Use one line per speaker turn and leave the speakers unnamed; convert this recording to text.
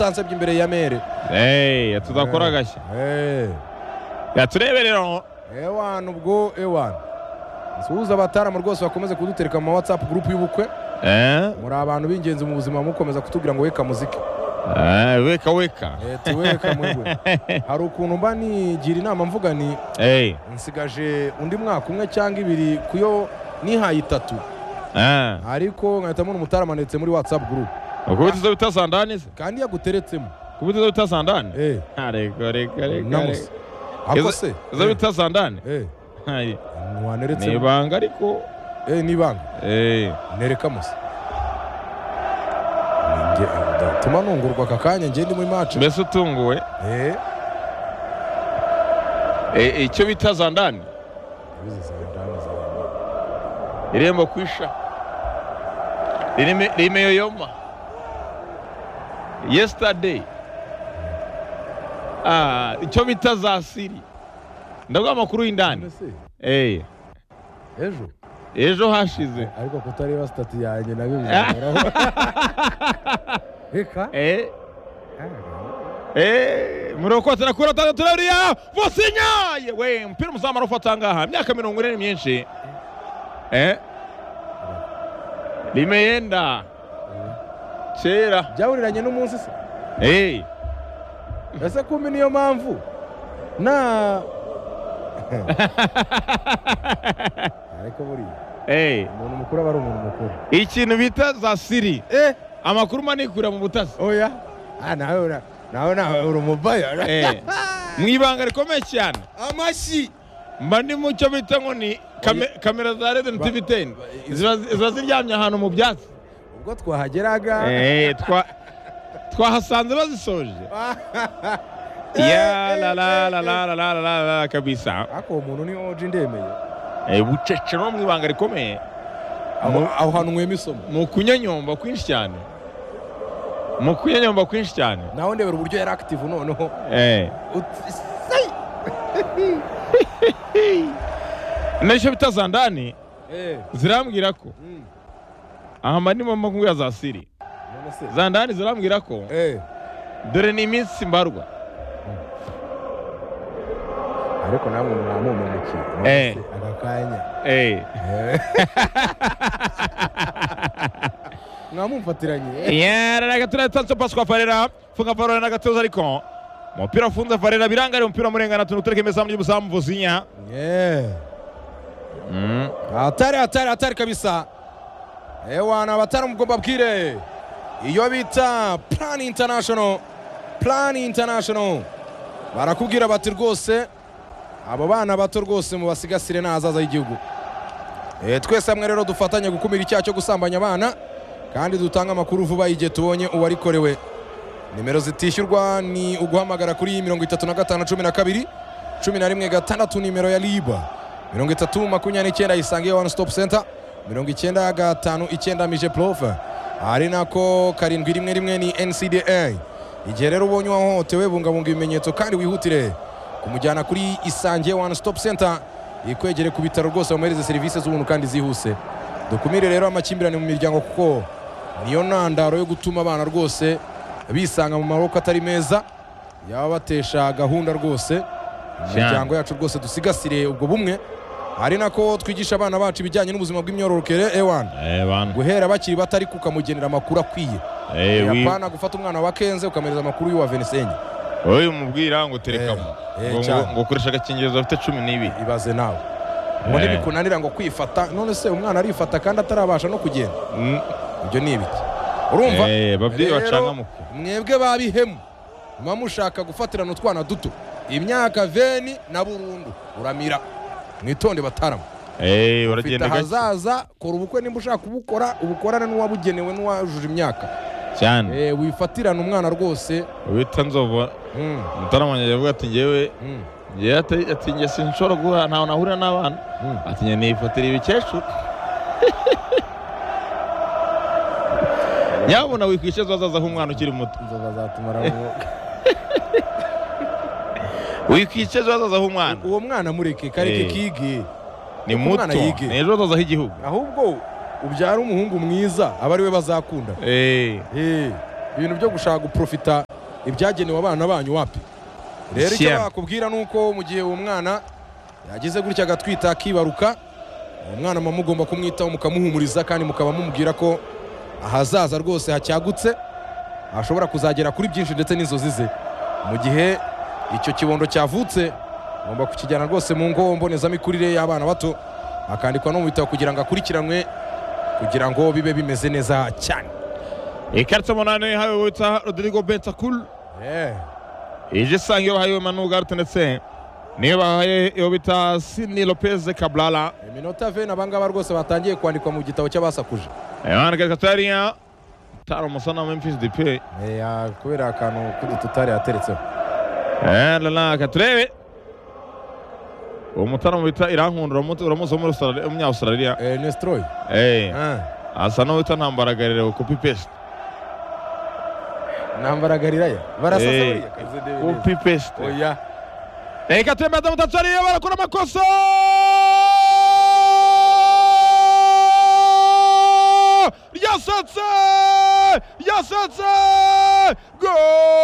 utanseby'imbere ya meri
eee tudakora agashya yatureberera aho
ewani ubwo ewani nsuhuza abataramu rwose bakomeze kudutereka mu ma watsapu gurupu y'ubukwe
eee
muri abantu b'ingenzi mu buzima mukomeza kutubwira ngo weka muziki
eee weka weka
Eh, tuweka mwebwe hari ukuntu mba nigira inama mvuga ni
eee
nsigaje undi mwaka umwe cyangwa ibiri kuyo nihaye itatu
eee
ariko nkahita mbona umutaramu amanitse muri watsapu gurupu
ukubitizo bitasandani se
kandi yaguteretsemo
ukubitizo bitasandani
Eh,
reka reka reka
namusa
reka
ako se
izo bitasandani
Eh, eh,
ni
waneretsemo
ibanga ariko
Eh, ni ibanga
eee
nereka musa Ninjye- gatuma nungurwa aka kanya ngende muri match
mbese utunguwe
Eh,
Eh, icyo bita zandani
yabuze za ndamu za ndamu.
irembo kwisha Ririme- rimeyoyoma yesterday Ah, icyo bita za siri ndaguha amakuru y'indani
None se,
Eh,
ejo
ejo hashize
ariko kutareba stati yanjye nabyo bizahoraho reka
Eh, eh, murokotse na kuri atandatu ririya vosinyaye we umupira umuzamara ufata ngaha imyaka mirongo ine ni myinshi Eh, rimeyenda kera
byahuriranye n'umunsi se
Eh,
ese kumbi niyo mpamvu na ariko buriya
eh.
umuntu mukuru aba ari umuntu mukuru
ikintu bita za siri
eh
amakuru manikura mu butasi
oya ah nawe ura- nawe nawe uri umubayara
Eh, mu ibanga rikomeye cyane
amashyi
mba ndi mu cyo bita ngo ni kame- kamera za redeni tivi teni ziba ziba ziryamye ahantu mu byatsi
ubwo twahageraga
Eh, twa- twahasanze bazisoje ya la la la la la la la la la kabisa
ariko uwo muntu ni oji ndemeye
Eh, bucece no mu ibanga rikomeye
aho aho hantu nwema isomo
mu kunyanyomba kwinshi cyane mu kunyanyomba kwinshi cyane
nawe ndebera uburyo yari active noneho
Eh.
Ut- sai!
n'icyo bita za ndani
Eh,
zirambwira ko
mm,
aha mba ndimo mbwira za siri
none se.
za ndani zirambwira ko
Eh,
dore ni iminsi mbarwa
ariko namwe mwamumemukiye none
Eh.
se, aka kanya
Eh,
mwamumfatiranye
yara na gatuna yatanze pasi kwa farera funga farera na gatoza ariko umupira ufunze farera biranga ari umupira murengana tuntu utereka imezamu y'umuzamu vuzinya
Eh, hatari hatari hatari kabisa ewana abatari mugomba bwire iyo bita plan international plan international barakubwira bati rwose abo bana bato rwose mubasigasire n'ahazaza h'igihugu Eh, twese hamwe rero dufatanye gukumira icyaha cyo gusambanya abana kandi dutange amakuru vuba igihe tubonye uwarikorewe nimero zitishyurwa ni uguhamagara kuri mirongo itatu na gatanu cumi na kabiri cumi na rimwe gatandatu nimero ya riba mirongo itatu makumyabiri n'icyenda isange one stop center mirongo icyenda gatanu icyenda mije profe ari nako karindwi rimwe rimwe ni ncda igihe rero ubonye uwahohotewe bungabunga ibimenyetso kandi wihutire kumujyana kuri isange one stop center ikwegere ku bitaro rwose bamuhereze serivisi z'ubuntu kandi zihuse dukumire rero amakimbirane mu miryango kuko niyo ntandaro yo gutuma abana rwose bisanga mu maboko atari meza yaba batesha gahunda rwose imiryango yacu rwose dusigasire ubwo bumwe ari nako twigisha abana bacu ibijyanye n'ubuzima bw'imyororokere ewana guhera bakiri bato ariko ukamugenera amakuru akwiye yapana gufata umwana wa kenze ukamereza amakuru y'uwa venisenye
uyu mubwira ngo terekamo
Eh, eh,
Ngo-
cyane.
ngo- ngo ukoresha agakingirizo bafite cumi n'ibiri
ibaze nawe ngo
Eh.
ntibikunanira ngo kwifata none se umwana arifata kandi atarabasha no kugenda
Mm,
ibyo ni ibiki urumva
eh, babyeyi
Rero-
bacangamuka
mwebwe babihemu muba mushaka gufatirana utwana duto imyaka veni na burundu uramira mwitonde bataramu
Eh,
ufite
uragenda gake
ahazaza kora ubukwe nimba ushaka kubukora ubukorane n'uwabugenewe n'uwujuje imyaka
cyane
Eh, wifatirana umwana rwose
wita nzovu
Mm,
mutaramanya yavuga ati njyewe
mm,
njyewe ati- ati njye sinshobora guhura ntawe nahurira n'abana
mm.
ati njye nifatira ibikecuru nyabona wikwishyura wazazaho umwana ukiri muto
inzoga zatumara uwo-
wikwishyura wazazaho umwana
uwo mwana mureke kareke
Eh.
kige
ni
umwana
muto
yige.
ni ejo hazazaho igihugu
ahubwo ubyara umuhungu mwiza aba ari we bazakunda
Eh,
Eh, ibintu byo gushaka guprofita ibyagenewe abana banyu wapi rero icyo
Siyama.
bakubwira ni uko mu gihe uwo mwana yagize gutya agatwita akibaruka uwo mwana muba mugomba kumwitaho mukamuhumuriza kandi mukaba mumubwira ko ahazaza rwose hacyagutse ashobora kuzagera kuri byinshi ndetse n'inzozi ze mu gihe icyo kibondo cyavutse ugomba kukijyana rwose mu ngo mbonezamikurire y'abana bato akandikwa no mu bitabo kugira ngo akurikiranwe kugira ngo bibe bimeze neza cyane
ikarita umunani ihawe witwa rodrigo bentakuru
Eh,
ije isanga iyo bahaye manu garute ndetse niyo bahaye iyo bita sini lopeze kaburara
iminota veni abangaba rwose batangiye kwandikwa mu gitabo cy'abasakuje
abana gato hariya utari umusana wa memphis dipe
Eh, ah, kubera akantu k'udututari yateretseho
rana turebe uwo mutara bita irankunda uramu- uramuzi wo muri Australia- umunya-australia
Eh, nestroy
Eh,
Ah,
asa n'uwita ntambaragarire kopi pesite
nambaragarira ya barasasa
Eh,
buriya kavuze ndebe neza.
kopi pesite
oya
reka turemeza mutatu hariya barakora amakosa yasetse yasetse go